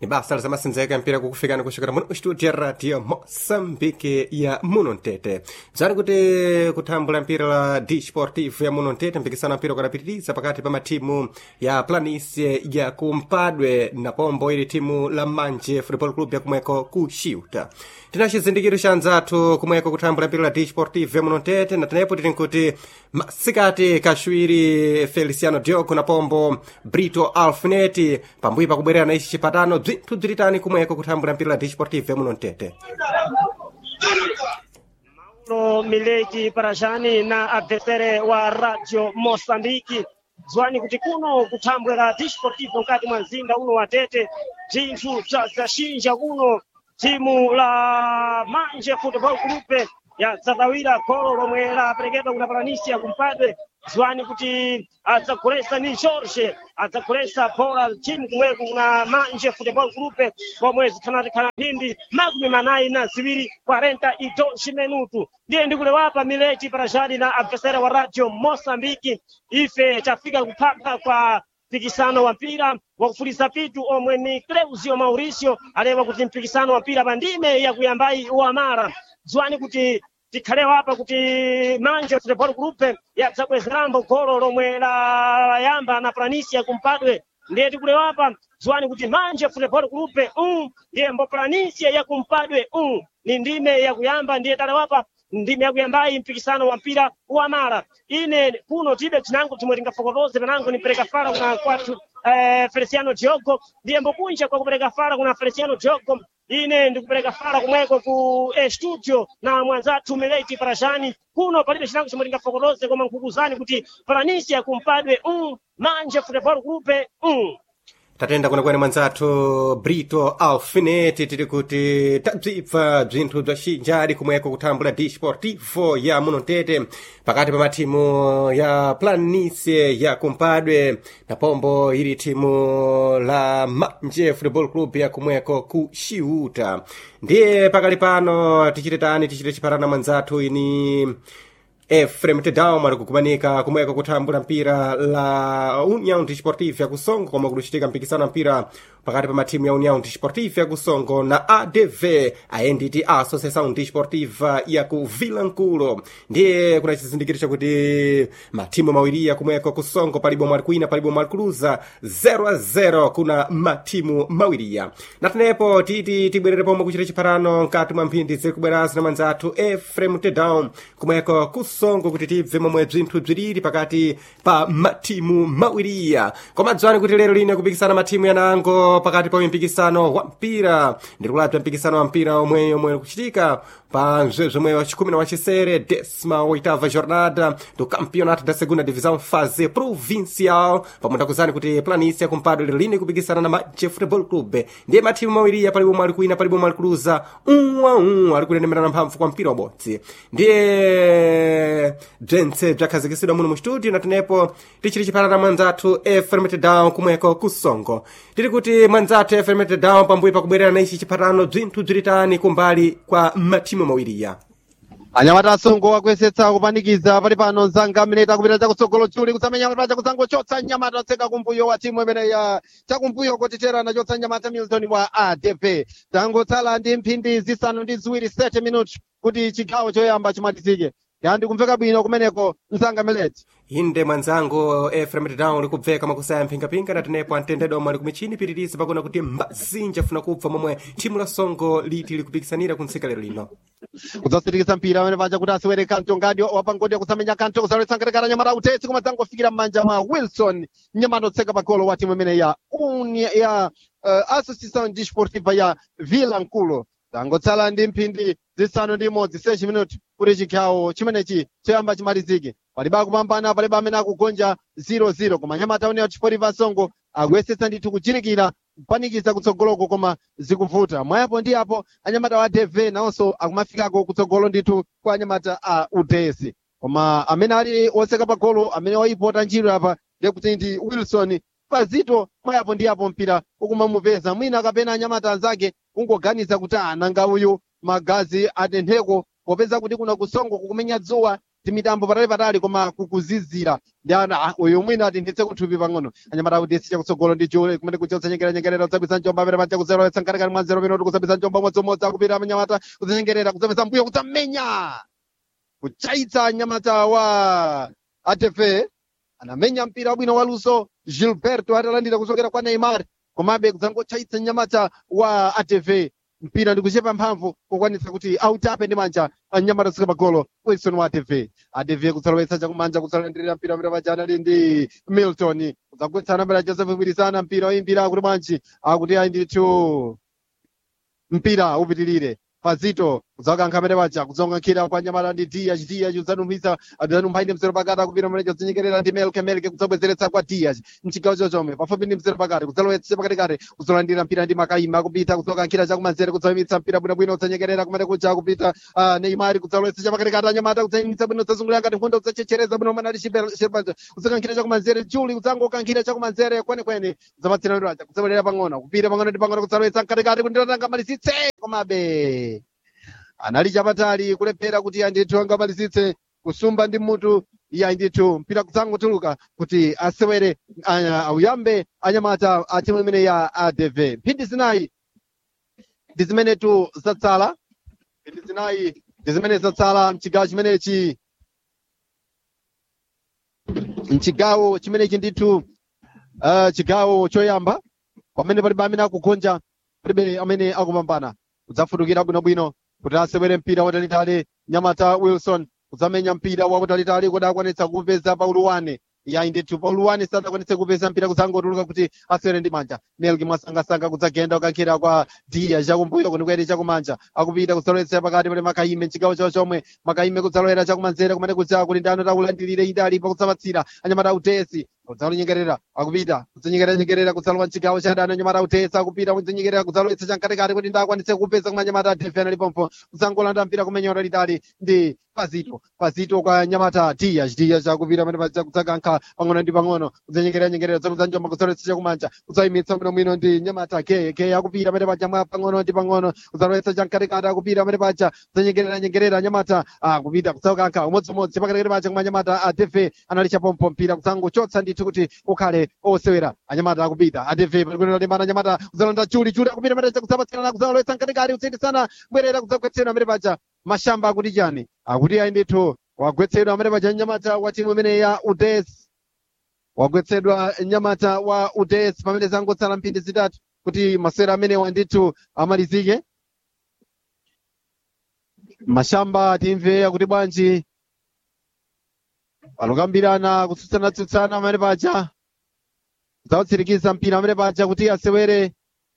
ni basa lizamasenzeka mpira kukufikani kuchokera muno studio ya radio moçambique ya muno mtete bzani kuti kuthambula mpira la disportivo ya muno mtete mpikisano mpira ukadapitiriza pakati pa matimu ya planice ya kumpadwe na pombo ili timu la manje football club yakumweko ku xiuta tina cizindikiro ca anzathu kumweko kuthambula mpira la disportivo ya muno mtete na tenepo tili nkuti masikati kaxwiri feliciano diogo na pombo brito alfineti pambuyo pakubwerera na ici cipatano bzinthu bzilitani kumweko kuthambula mpira la disportivo ya muno mtete Paulo Mileki Parajani na adversere wa Radio Mosambiki zwani kuti kuno kuthambwera disportivo mkati mwa mzinda uno wa Tete zinthu zazinja kuno timu la Manje Football Club yadzadawira golo lomwe laperekedwa kuna Palanisia kumpadwe zwani kuti adzagulesa ni Jorge adzagulesa bola timu kumweko kuna Manje Football Club pomwe zikhanatikhana mphindi makumi manayi na ziwiri 42 minutu ndiye ndikulewapa Mileti Parajani na adversera wa Radio Mosambiki ife tafika kuphapha kwa mpikisano wa mpira wa kufulisa pitu omwe ni Cleusio Mauricio alewa kuti mpikisano wa mpira pandime yakuyambayi wamara zwani kuti tikhalewa apa kuti manje football group yadzabwezerambo golo lomwe layamba na Planisia kumpadwe ndiye tikulewa apa zwani kuti manje football group um ndiye mbo Planisia yakumpadwe um ni ndime yakuyamba ndiye talewapa ndime yakuyambayi mpikisano wa mpira wa mara ine kuno tibe tinango timwe tingafokotoze panango nipereka fara kuna kwathu eh, Feliciano Diogo ndiye mbokunja kwa kupereka fara kuna Feliciano Diogo ine ndikupereka fara kumweko ku eh, studio na mwanzathu Mileti Parajani kuno palibe chinango chomwe tingafokotoze koma nkukuzani kuti Palanisia kumpadwe um manje football group um tatenda kwenekwene mwanzathu brito alfineti tili kuti tabzibva bzinthu bza xinjali kumweko kuthambula disportivo ya muno mtete pakati pa matimu ya planice ya kumpadwe na pombo ili timu la manje football club ya kumweko ku xiuta ndiye pakali pano tichite tani tichite chipatana mwanzathu ini efrem tedaum ali kukumanika kumweko kuthambula mpira la união desportiva ya kusongo komwe kulichitika mpikisano mpira pakati pa matimu ya união desportiva ya kusongo na adv aenditi associação desportiva ya ku vilankulo ndiye kuna chizindikiro chakuti matimu mawiriya kumweko kusongo palibo mwali kwina palibo mwali kuluza 0 a 0 kuna matimu mawiriya na tenepo titi tibwerere pomwe kuchita chipatano mkati mwa mphindi ziri kubwerazi na mwanzathu efrem tedaum kumweko kusongo kuti tibve momwe bzinthu bziriri pakati pa matimu mawiriya koma dzwani kuti lero lino kupikisana matimu yanango pakati pa mpikisano wa mpira ndikulabza mpikisano wa mpira omwe omwe kuchitika pa mzwezomwe wa chikumi na wachisere desma oitava jornada do campeonato da segunda divisão fase provincial pamwe ndakuzani kuti planícia kumpadwe lero lino kupikisana na manje football club ndiye matimu mawiriya palibo mwali kuina palibo mwali kuluza um a um ali kulenemerana mphamvu kwa mpira wabodzi ndiye bzentse bzakhazikisidwa muno mu studio na tenepo tichiri chipatana mwanzathu efremete down kumweko kusongo tiri kuti mwanzathu efremete down pambuyo pakubwerera na ichi chipatano bzinthu bzilitani kumbali kwa matimu mawiriya anyamata asongo akuyesetsa kupanikiza pali pano nzanga mineta kupita chakutsogolo chuli kusamenya pali chakusango chotsa nyamata atseka kumbuyo wa timu imene ya chakumbuyo kotitera nachotsa nyamata milton wa adp tangotsala ndi mphindi zisanu ndi ziwiri 30 minutes kuti chigawo choyamba chimalizike yandi kumveka bwino kumeneko nzanga mileti inde mwanzangu efrem down likubveka makusaya mphingapinga na tenepo amtendedwa omwe ali kumichini pitirizi pakuna kuti mbazinja funa kubva momwe thimu la songo liti likupikisanira kuntsika lero lino kudzasitikisa mpira amene paja kuti asiwere kanto ngadi wapangodi akusamenya kanto kusalowetsangatekana nyamata utesi koma dzangofikira m'manja mwa wilson nyamata otseka pa golo wa timu imene ya uni ya uh, associação desportiva ya vilanculo tangotsala ndi mphindi zisanu ndi imodzi 6 minuti kuti chikhawo chimenechi choyamba chimalizike palibe akupambana palibe amene akugonja 00 koma nyamata union desportiva songo akuyesetsa ndithu kuchirikira kupanikiza kutsogoloko koma zikuvuta mwayapo ndi apo anyamata wa dv nawonso akumafikako kutsogolo ndithu kwa anyamata a uds koma amene ali otseka pa golo amene waipota njiro apa ndikuti ndi wilson pazito mwayapo ndi apo mpira ukumamupeza mwina kapena anyamata anzake kungoganiza kuti ananga uyu magazi atentheko popeza kuti kuna kusongo kukumenya dzuwa timitambo patali patali koma kukuzizira ndi ana ah, uyu mwina atinthitse kuthupi pang'ono anyamata akudesi chakutsogolo ndi jule kumene kuchotsa nyengerera nyengerera kudzapisa njomba amene paja kuzelowetsa nkatikati mwa zero minuti kudzapisa njomba umodzimodzi akupita anyamata kudzanyengerera kudzapisa mbuyo kudzamenya kuchaitsa nyamata wa atefe anamenya mpira wabwino wa luso gilberto atalandira kuchokera kwa neymar komabe kudzangochaitsa nyamata wa atv mpira ndi kuchepa mphamvu kukwanitsa kuti autape ndi manja anyamata kusika magolo wilson wa atv atv kudzalowetsa chakumanja kudzalandirira mpira amene paja anali ndi milton kudzagwetsana mbera joseph mwirizana mpira oyimbira kuti bwanji akuti ayi ndithu mpira upitirire pazito kudzakankha amene paja kudzongankhira kwa nyamata ndi dias dias udzanumphiza adzanumpha ndi mzero pakati akupita mene chodzinyekerera ndi melke melke kudzabwezeretsa kwa dias mchigawo chochome pafupi ndi mzero pakati kudzalowetsa pakatikati kudzolandira mpira ndi makaima akupita kudzokankhira chakumanzere kudzayimitsa mpira bwinobwino kudzanyekerera kumene kuja akupita ah, neymar kudzalowetsa chapakatikati anyamata kudzayimitsa bwino kudzazungulira ngati nkhondo kudzachechereza bwino manali shirbaja kudzakankhira chakumanzere juli kudzangokankhira chakumanzere kwenekwene kudzapatsira miraja kudzabwerera pang'ono kupita pang'ono ndi pang'ono kudzalowetsa mkatikati kundiratanga malisitse komabe anali chapatali kulephera kuti andithu angamalizitse kusumba ndi mutu iya ndithu mpira kudzangotuluka kuti asewere aya- auyambe anyamata a timu imene ya adv mphindi zinayi ndi zimenetu zatsala mphindi zinayi ndi zimene zatsala mchigawo chimenechi mchigawo chimenechi ndithu uh, chigawo choyamba pamene palibe amene akugonja palibe amene akupambana kudzafutukira bwinobwino kuti asewere mpira watalitali nyamata wilson kudzamenya mpira wakutalitali kuti akwanitsa kupeza pauluwane yayi ndithu pauluwane sadakwanitse kupeza mpira kudzangotuluka kuti asewere ndi manja melki mwasangasanga kudzagenda kukankhira kwa diya chakumbuyo kunikwere chakumanja akupita kudzalowetsa pakati pali makaime mchigawo chawo chomwe makaime kudzalowera chakumanzere kumene kudza kuti ndano takulandirire idalipa kudzapatsira anyamata utesi kudzalonyengerera akupita kudzanyengerera kudzalowa mchigawo cha dano anyamata utesi akupita kudzanyengerera kudzalowetsa chamkatikati kuti ndakwanitse kupeza kumwe anyamata atefena lipompo kudzangolanda mpira kumenyera litali ndi pazito pazito kwa nyamata dias dias akupita pamene paja kudzakankha pang'ono ndi pang'ono kudzanyengerera nyengerera dzakuzanjomba kudzalowetsa chakumanja kudzayimitsa bwinobwino ndi nyamata ke ke akupita pamene paja mwa pang'ono ndi pang'ono kudzalowetsa chamkatikati akupita pamene paja kudzanyengerera nyengerera nyamata akupita kudzakankha umodzimodzi pakatikati paja kumwe anyamata atefe anali chapompo mpira kudzangochotsa ndithu kuti ukhale osewera anyamata akupita atefe palikunena limana anyamata kudzalanda chuli chuli akupita pamene paja kudzapatsirana kudzalowetsa mkatikati kutsindisana kubwerera kudzagwetsedwa amene paja mashamba akuti chani akuti ayi ndithu wagwetsedwa amene paja nyamata wa timu imene ya udes wagwetsedwa nyamata wa udes pamene zangotsala mphindi zitatu kuti masewera amenewa ndithu amalizike mashamba timve akuti bwanji palokambirana kutsutsana-tsutsana amene paja kudzautsirikiza mpira amene paja kuti asewere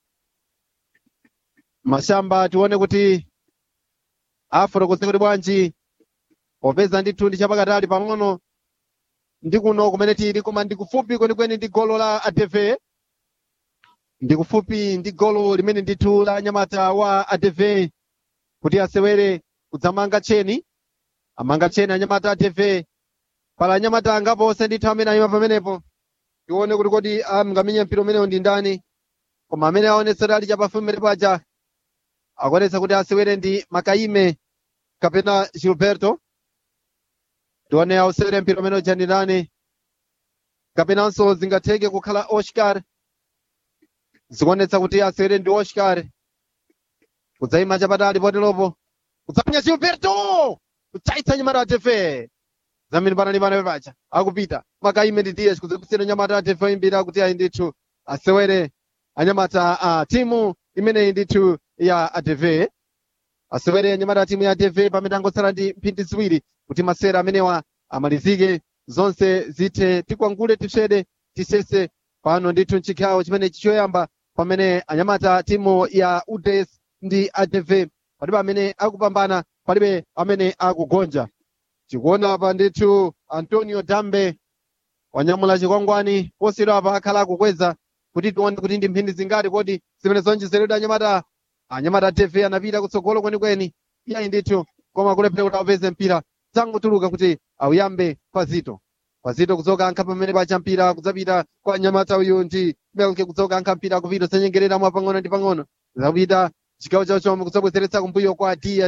mashamba tione kuti afotokoze kuti bwanji popeza ndithu ndi chapakatali pang'ono ndi kuno kumene tili koma ndi kufupi kwenikweni ndi golo la adv ndi kufupi ndi golo limene ndithu la nyamata wa adv kuti asewere kudzamanga cheni amanga cheni anyamata adv pala anyamata angapose ndithu amene ayima pamenepo tione kuti kodi amngamenye mpira umenewo ndi ndani koma amene aonetsera ali chapafupi mmene paja akuonetsa kuti asewere ndi makaime kapena gilberto tione ausewere mpira umene uja ndi ndani kapenanso zingatheke kukhala oscar zikuonetsa kuti asewere ndi oscar kudzayima chapatali poteropo kudzamenya gilberto kuchaitsa nyamata atefe zamene panali pana paja akupita makaime ndi ds kudzapusira nyamata atefe oyimbira kuti ayi ndithu asewere anyamata a timu imeneyi ndithu ya adv asewere anyamata a timu ya adv pamene angotsala ndi mphindi ziwiri kuti masewera amenewa amalizike zonse zithe tikwangule tipsede tisese pano ndithu mchikhawo chimene choyamba pamene anyamata timu ya uds ndi adv palibe amene akupambana palibe amene akugonja tikuona apa ndithu antonio dambe wanyamula chikwangwani posiyidwa apa akhala akukweza kuti tione kuti ndi mphindi zingati kodi zimene zonjezeredwa anyamata anyamata adv anapita kutsogolo kwenikweni iyayi ndithu koma kulephera kuti apeze mpira zangotuluka kuti auyambe pazito pazito kudzoka ankha pamene pacha mpira kudzapita kwa nyamata uyu ndi melke kudzoka ankha mpira kupita kudzanyengerera mwa pang'ono ndi pang'ono zapita chigawo chawo chomwe kudzabwezeretsa kumbuyo kwa dias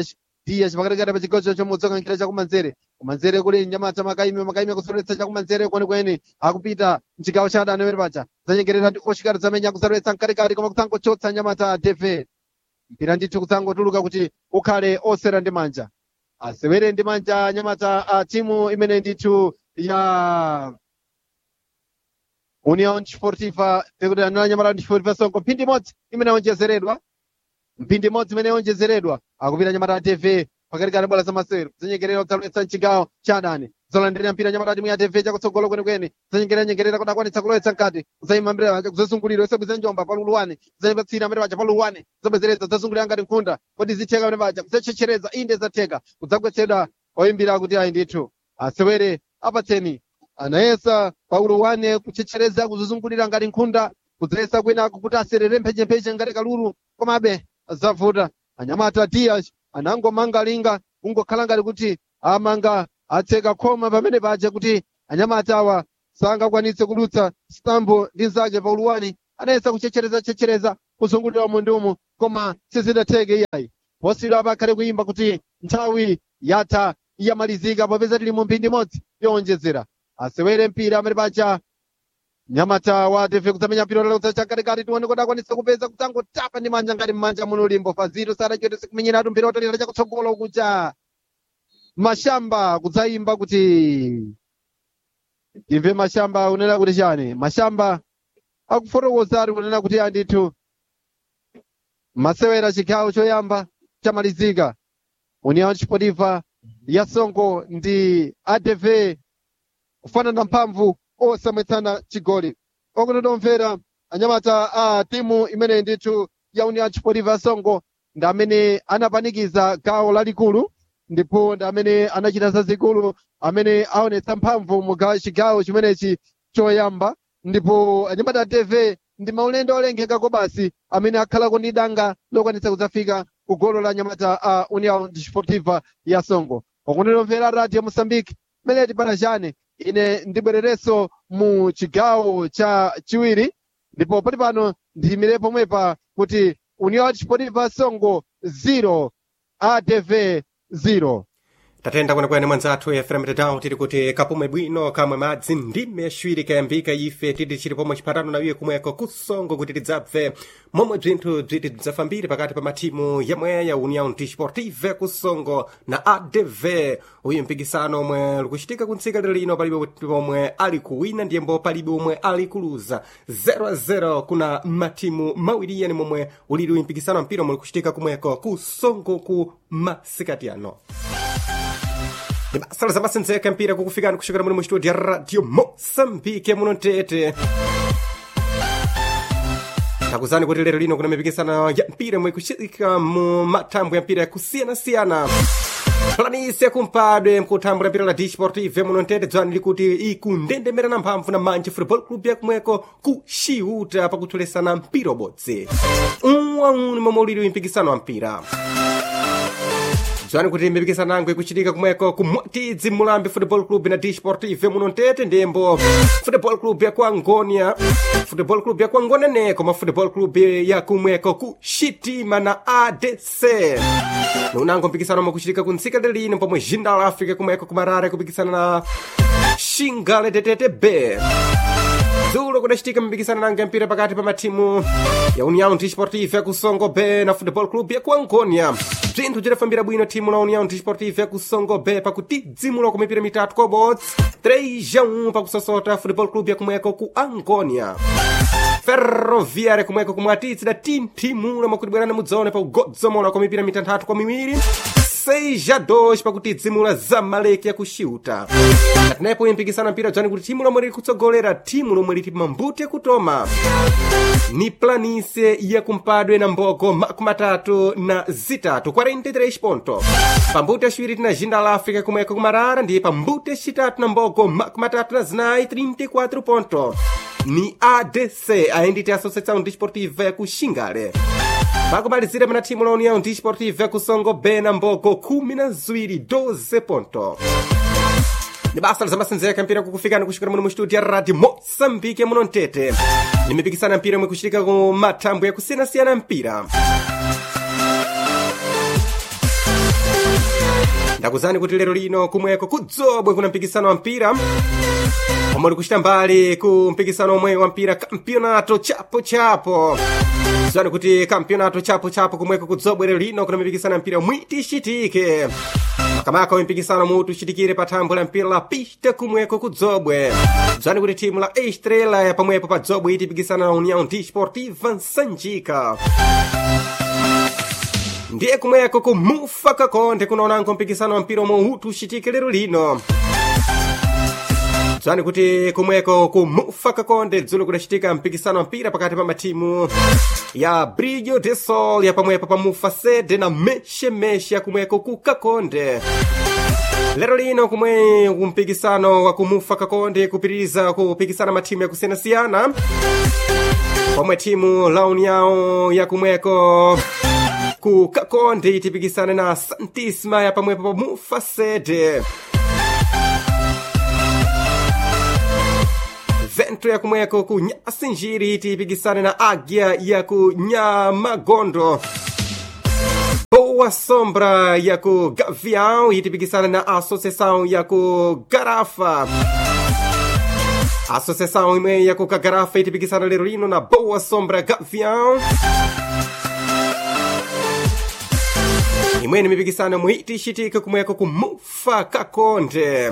tiya chipakatikati pa chigawo chomudzokankhira chakumanzere kumanzere kuli nyamata makaime makaime kusoletsa chakumanzere kwenikweni akupita mchigawo cha adani amene paja zanyengerera ndi oshikati zamenya kusoletsa mkatikati koma kudzangochotsa nyamata teve mpira ndithu kudzangotuluka kuti ukhale osera ndi manja asewere ndi manja nyamata a timu imene ndithu ya union sportiva pekuti anala nyamata ndi sportiva songo mphindi imodzi imene yaonjezeredwa mphindi imodzi imene yaonjezeredwa akupita nyamata tv pakatikati bola zamasewero zanyengerera kudzaletsa mchigawo cha adani zolandirira mpira nyamata timu ya tv chakutsogolo kwenikweni zanyengerera nyengerera kuti akwanitsa kulowetsa mkati kudzayima mbere paja kudzasungulira yosebweza njomba pa luluwane kudzanipatsira mbere paja pa luluwane kudzabwezereza kudzasungulira ngati nkhunda kodi zitheka mbere paja kudzachechereza inde zatheka kudzagwetsedwa oyimbira kuti ayi ndithu asewere apatseni anayesa pa luluwane kuchechereza kuzuzungulira ngati nkhunda kudzayesa kwinako kuti aserere mphechempheche ngati kalulu komabe zavuta anyamata dias anangomanga linga kungokhala ngati kuti amanga atseka khoma pamene paja kuti anyamata awa sangakwanitse kudutsa stambo ndi nzake pa uluwani anayesa kuchechereza chechereza kuzungulira mundumu koma sizidatheke iyayi posidwa pakhale kuyimba kuti nthawi yatha yamalizika popeza tili mu mphindi imodzi yowonjezera asewere mpira amene paja nyamata wa tv kudzamenya mpira utalekutsa chakatikati tione kuti akwanitse kupeza kudzangotapa ndi manja ngati mmanja muno ulimbo fazito sadachotese kumenyeratu mpira utalira chakutsogolo kucha mashamba kudzayimba kuti imve mashamba unena kuti chani mashamba akufotokoza ari kunena kuti andithu masewera chigawo choyamba chamalizika union sportiva ya songo ndi adv kufanana mphamvu osamwetsana chigoli okutotomvera anyamata a timu imene ndithu ya union sportiva ya songo ndi amene anapanikiza gawo lalikulu ndipo ndi amene anachita zazikulu amene aonetsa mphamvu mu ga- chigawo chimenechi choyamba ndipo anyamata a tv ndi maulendo olengeka basi amene akhalako ndi danga lokwanitsa kudzafika ku golo la anyamata a union sportiva ya songo okutotomvera radio moçambique meleti parajane ine ndibwererenso mu chigawo cha chiwiri ndipo pali pano ndiyimire pomwepa kuti union sportiva songo 0 adv 0 tatenda kwenekwene mwanzathu efrem tedown tiri kuti kapume bwino kamwe madzi ndime ashwiri kayambika ife titi chili pomwe chipatano na iye kumweko kusongo kuti tidzabve momwe bzinthu bziti bzafambire pakati pa mathimu yamwe ya união desportive kusongo na adv uyu mpikisano omwe likuchitika kuntsika lero lino palibe pomwe ali kuwina ndiyembo palibe omwe ali kuluza 0-0 kuna mathimu mawiriyani momwe ulili uyu mpikisano wa mpira omwe likuchitika kumweko kusongo ku masikati ano ni basa lizamasenzeka mpira kukufikani kuchokera muno mu studio ya radio moçambique muno mtete takuzani kuti lero lino kuna mipikisano ya mpira imwe ikuchitika mu mathambo ya mpira yakusiyana-siyana planisi yakumpadwe mkuthambo la mpira la disportive muno mtete dzwani likuti ikundendemerana mphamvu na manje football club yakumweko kuxiuta pakutholesana mpira ubodzi umwauni momwe ulili mpikisano wa mpira dzwani kuti mipikisano yangu ikuchitika kumweko kumwatidzi mulambi football club na disportive muno mtete ndembo football club ya kuangonia football club ya kuangonia ne koma football club ya kumweko ku shitima na adc nunango mpikisano omwe kuchitika kuntsika lilino pomwe jindal africa kumweko kumarara kupikisana na shingale ttb dzulo kudachitika mipikisano nange mpira pakati pa mathimu ya união desportive yakusongo b na football club yakuangonia bzinthu bzidafambira bwino thimu la união desportive yakusongo b pakutidzimula ku mipira mitatu kobots 3 1 pakusosota football club yakumweko ku angonia ferroviária kumweko kumwatitsi da tinthimula mwakutibwerana mudzone pa kugodzomola kwa mipira mitanthatu kwa miwiri 6 a 2 pakutidzimula zamaleki yakuxiuta atinepo impikisana mpira dzani kuti thimu lomwe lili kutsogolera thimu lomwe liti mambuti yakutoma ni planise yakumpadwe na mbogo makumi atatu na zitatu 43 ponto pambuti yaciwiri tina jinda la africa kumweko kumarara ndiye pambuti yacitatu na mbogo makumi atatu na zinayi 34 ponto ni adc ayenditi associação desportiva yakuxingale pakumalizira pana thimu la união desportiva yakusongo b na mbogo khumi na ziwiri 12 ponto ni basa lizamasenzeka mpira kukufikani kuchokera muno mu studio ya radio moçambique muno mtete ni mipikisana mpira imwe kuchitika ku mathambo yakusiyana-siyana mpira ndakuzani kuti lero lino kumweko kudzobwe kuna mpikisano wa mpira omwe likuchita mbali ku mpikisano omwe wa mpira kampionato chapo chapo zani kuti kampionato chapo chapo kumweko kudzobwe lero lino kuna mipikisano ya mpira mwiti ichitike makamaka wa mpikisano mutu uchitikire pa thambo la mpira la pista kumweko kudzobwe zani kuti timu la estrela ya pamwepo pa dzobwe itipikisana na união desportiva nsanjika ndiye kumweko kumufa kakonde kunaonanko mpikisano wa mpira omwe utu uchitike lero lino dzani kuti kumweko kumufa kakonde dzulo kudachitika mpikisano wa mpira pakati pa matimu ya brilho de sol ya pamwepo pa mufa sede na mexemexi ya kumweko ku kakonde lero lino kumwe kumpikisano wa kumufa kakonde kupitiriza kupikisana matimu yakusiyanasiyana pomwe timu la união ya kumweko ku kakonde itipikisane na santisma ya pamwepo pa mufa sede vento ya kumweko ku nyasinjiri itipikisane na agya ya ku nyamagondo boa sombra ya ku gavião itipikisane na associação ya ku garafa associação imwe ya ku kagarafa itipikisana lero lino na boa sombra gavião imweni mipikisano muiti ichitika kumweko kumufa kakonde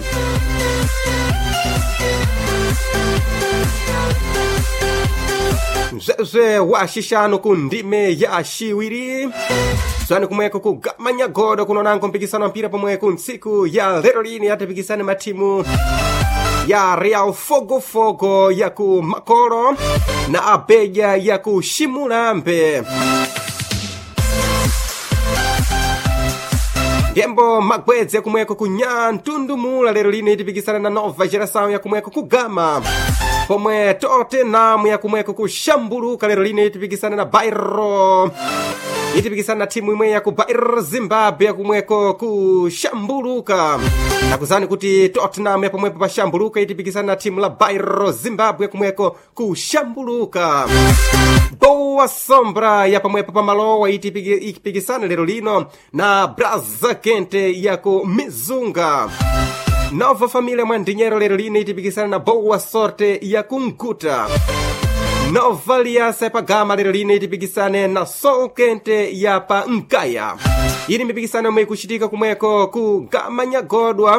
mzwezwe wa xixano ku ndime ya xiwiri zwani kumweko ku gamanyagodo kunonanko mpikisano wa mpira pomweku ntsiku ya lero lini yatipikisane matimu ya real fogofogo ya ku makolo na abeja ya ku ximulambe ndembo magwedze kumweko ku nyantundumula lero lino itipikisana na nova geração ya kumweko ku gama pomwe tottenham ya kumweko ku xambuluka lero lino itipikisana na bairro itipikisana na timu imwe ya ku bairro zimbabwe ya kumweko ku xambuluka nakuzani kuti tottenham ya pomwepo pa xambuluka itipikisana na timu la bairro zimbabwe ya kumweko ku xambuluka boa sombra ya pamwepo pa malowa itipikisana lero lino na braza kente ya ku mizunga nova família mwandinheiro lero lino itipikisana na boa sorte ya kunguta nova aliança ya pagama lero lino itipikisane na sol kente ya pa nkaya ili mipikisano yomwe ikuchitika kumweko ku gamanyagodwa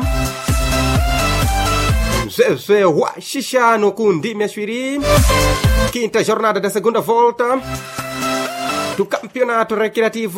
mzwezwe wa xixano ku ndime yaciwiri quinta jornada da segunda volta do campeonato recreativo